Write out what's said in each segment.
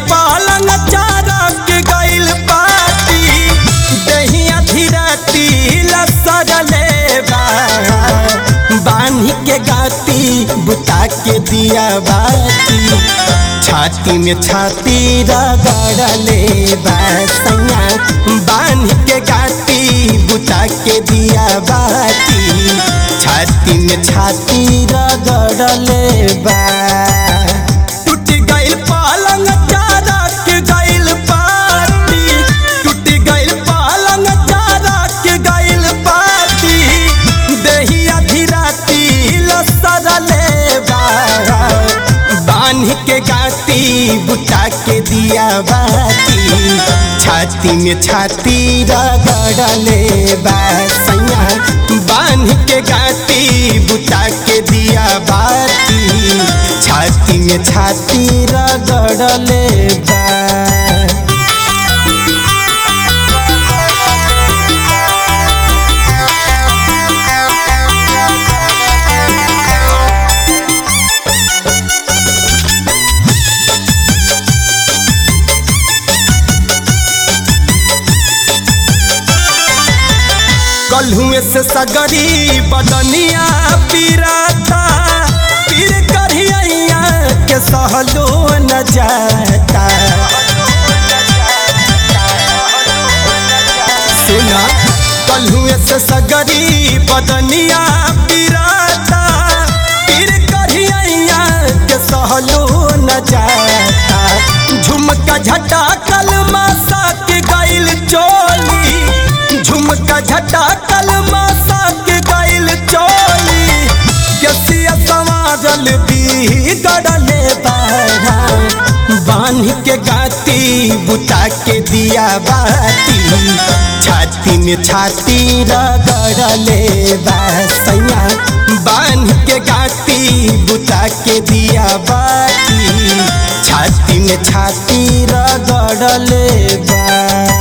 पालंग चारक गइल पाती दहिया धीरती लसरले बा बान्ही के गाती बुता के दिया बाती छाती में छाती रगड़ले बा सैया बान्ही के गाती बुता के दिया बाती छाती में छाती रगड़ले बा टूट गइल पालंग चारक गइल पाती टूट गइल पालंग चारक गइल पाती देहिया धीराती लसरले बा बान्ह के गाती बुता के दिया बाती छाती में छाती रगड़ले बा सैया बान्ह के गाती बुता के दिया बाती छाती में छाती रगड़ले बा कलहुए से सगरी बदनिया पीराता पीर करिया के सहलो न जाता सुना कलहुए से सगरी बदनिया पीराता पीर करिया के सहलो न जाता झुमका झटा कलमा के गइल चोली झुमका झटा कलमा के गइल चोली गसिया समाजल भी गड़ले बारा बांध के गाती बुता के दिया बाती छाती में छाती रगड़ले बासैया बांध के गाती बुता के दिया बाती छाती में छाती रगड़ले बा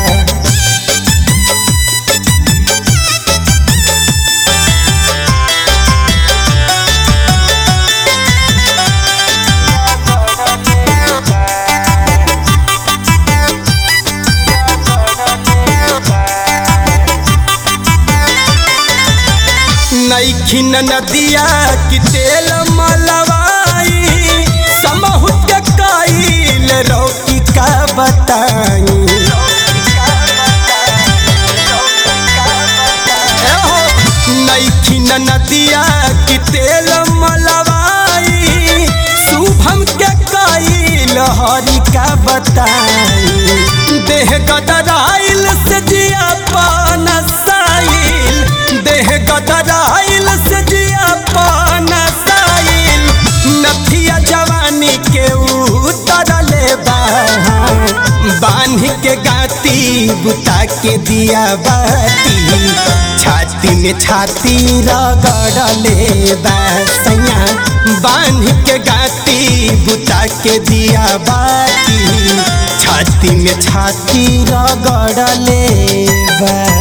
नैखिन नदिया की तेल मलवाई समहु के काइल रोकी का बताई एहो, नैखिन नदिया की तेल मलवाई शुभम के काइल हरि का बताई देह गदराइल से जिया पान साइल देह गदराइल से जिया पान साइल नथिया जवानी के उतरले बा बांध के गाती बुता के दिया बाती छाती में छाती रगड़ले बा सैया बांध के गाती बुता के दिया बाती छाती में छाती रगड़ले बा